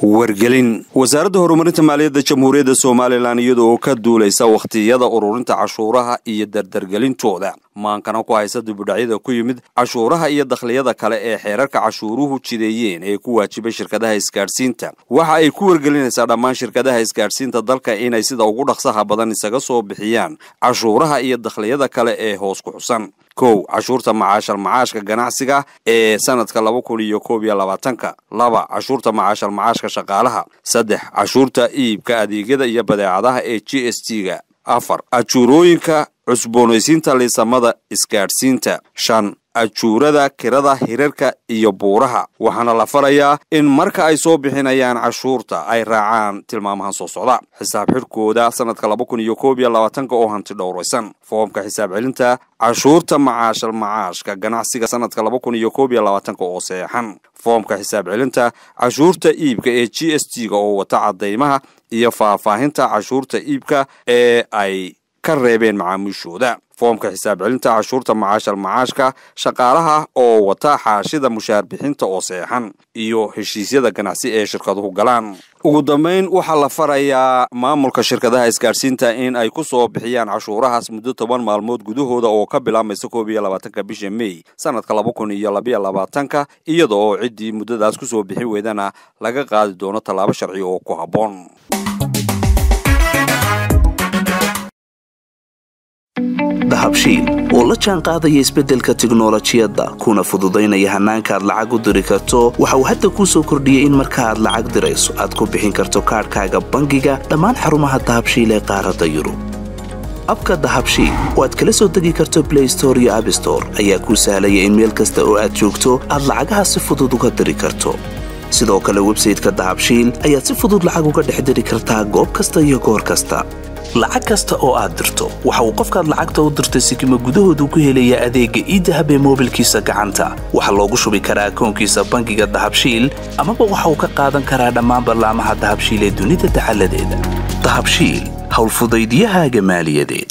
wargelin wasaaradda horumarinta maaliyadda jamhuuriyadda somalilan iyada oo ka duulaysa wakhtiyada ururinta cashuuraha iyo dardargelintooda maankana ku haysa dibudhacyada ku yimid cashuuraha iyo dakhliyada kale ee xeerarka cashuuruhu jideeyeen ee ku waajibay shirkadaha isgaadhsiinta waxa ay ku wargelinaysaa dhammaan shirkadaha isgaadhsiinta dalka inay sida ugu dhaqsaha badan isaga soo bixiyaan cashuuraha iyo dakhliyada kale ee hoos ku xusan kow cashuurta macaashal macaashka ganacsiga ee sanadka laba kun iyo koob iyo labaatanka laba cashuurta macaashal macaashka shaqaalaha saddex cashuurta iibka adeegyada iyo badeecadaha ee g s t ga afar ajuurooyinka cusboonaysiinta liisamada isgaadhsiinta shan ajuurada kirada hirarka iyo buuraha waxaana la farayaa in marka ay soo bixinayaan cashuurta ay raacaan tilmaamahan soo socda xisaab xidhkooda sanadka laba kun iyo koob iyo labaatanka oo hanti dhowraysan foomka xisaab celinta cashuurta macaashal macaashka ganacsiga sanadka laba kun iyo koob iyo labaatanka oo seexan foomka xisaab celinta cashuurta iibka ee g s t ga oo wata caddaymaha iyo faahfaahinta cashuurta iibka ee ay ka reebeen macaamiishooda foomka xisaab celinta cashuurta macaashal macaashka shaqaalaha oo wata xaashida mushaar bixinta oo seexan iyo heshiisyada ganacsi ee shirkaduhu galaan ugu dambayn waxaa la farayaa maamulka shirkadaha isgaadhsiinta in ay ku soo bixiyaan cashuurahaas muddo toban maalmood gudahooda oo ka bilaamaysa koob iyo labaatanka bisha mey sanadka laba kun iyo labayo labaatanka iyada oo ciddii muddadaas ku soo bixin weydana laga qaadi doono tallaabo sharci oo ku habboon dahabshiil oo la jaan qaadaya isbeddelka tiknolojiyadda kuna fududaynaya hannaanka aad lacag u diri karto waxa uu hadda kuu soo kordhiyey in marka aad lacag dirayso aad ku bixin karto kaadhkaaga bangiga dhammaan xarumaha dahabshiil ee qaaradda yurub abka dahabshiil oo aad kala soo degi karto blay store iyo abstore ayaa kuu sahlaya in meel kasta oo aad joogto aad lacagaha si fudud uga diri karto sidoo kale websayteka dahabshiil ayaad si fudud lacag uga dhex diri kartaa goob kasta iyo goor kasta lacag kasta oo aad dirto waxa uu qofkaad lacagta u dirtay sikima gudahoodu ku helayaa adeegga iidahab ee moobilkiisa gacanta waxaa loogu shubi karaa akoonkiisa bangiga dahabshiil amaba waxa uu ka qaadan karaa dhammaan ballaamaha dahabshiil ee dunida dacaladeeda dahabshiil howlfudaydyahaaga maaliyadeed